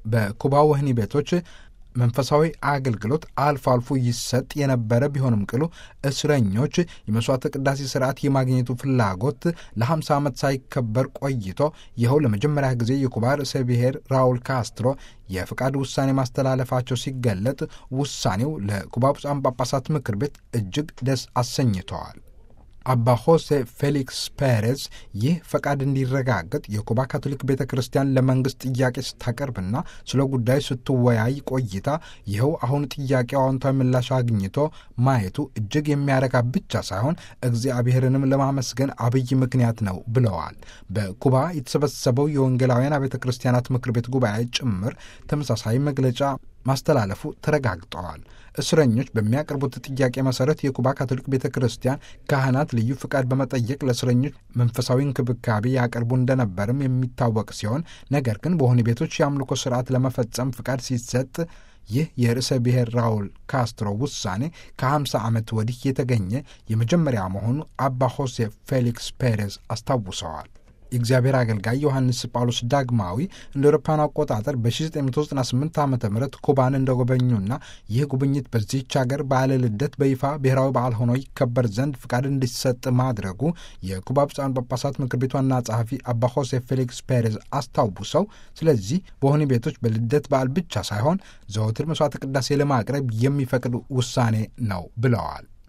በኩባ ወህኒ ቤቶች መንፈሳዊ አገልግሎት አልፎ አልፎ ይሰጥ የነበረ ቢሆንም ቅሉ እስረኞች የመስዋዕተ ቅዳሴ ስርዓት የማግኘቱ ፍላጎት ለ50 ዓመት ሳይከበር ቆይቶ ይኸው ለመጀመሪያ ጊዜ የኩባ ርዕሰ ብሔር ራውል ካስትሮ የፍቃድ ውሳኔ ማስተላለፋቸው ሲገለጥ ውሳኔው ለኩባ ብፁዓን ጳጳሳት ምክር ቤት እጅግ ደስ አሰኝተዋል። አባ ሆሴ ፌሊክስ ፔሬዝ ይህ ፈቃድ እንዲረጋገጥ የኩባ ካቶሊክ ቤተ ክርስቲያን ለመንግስት ጥያቄ ስታቀርብና ስለ ጉዳዩ ስትወያይ ቆይታ ይኸው አሁን ጥያቄው አዎንታዊ ምላሽ አግኝቶ ማየቱ እጅግ የሚያረካ ብቻ ሳይሆን እግዚአብሔርንም ለማመስገን አብይ ምክንያት ነው ብለዋል። በኩባ የተሰበሰበው የወንጌላውያን አብያተ ክርስቲያናት ምክር ቤት ጉባኤ ጭምር ተመሳሳይ መግለጫ ማስተላለፉ ተረጋግጠዋል። እስረኞች በሚያቀርቡት ጥያቄ መሰረት የኩባ ካቶሊክ ቤተ ክርስቲያን ካህናት ልዩ ፍቃድ በመጠየቅ ለእስረኞች መንፈሳዊ እንክብካቤ ያቀርቡ እንደነበርም የሚታወቅ ሲሆን ነገር ግን በወህኒ ቤቶች የአምልኮ ስርዓት ለመፈጸም ፍቃድ ሲሰጥ ይህ የርዕሰ ብሔር ራውል ካስትሮ ውሳኔ ከ50 ዓመት ወዲህ የተገኘ የመጀመሪያ መሆኑ አባ ሆሴ ፌሊክስ ፔሬዝ አስታውሰዋል። የእግዚአብሔር አገልጋይ ዮሐንስ ጳውሎስ ዳግማዊ እንደ አውሮፓውያን አቆጣጠር በ1998 ዓ ም ኩባን እንደጎበኙና ይህ ጉብኝት በዚህች ሀገር በዓለ ልደት በይፋ ብሔራዊ በዓል ሆኖ ይከበር ዘንድ ፍቃድ እንዲሰጥ ማድረጉ የኩባ ብፁዓን ጳጳሳት ምክር ቤት ዋና ጸሐፊ አባ ሆሴ ፌሊክስ ፔሬዝ አስታውሰው፣ ስለዚህ በወህኒ ቤቶች በልደት በዓል ብቻ ሳይሆን ዘወትር መስዋዕተ ቅዳሴ ለማቅረብ የሚፈቅድ ውሳኔ ነው ብለዋል።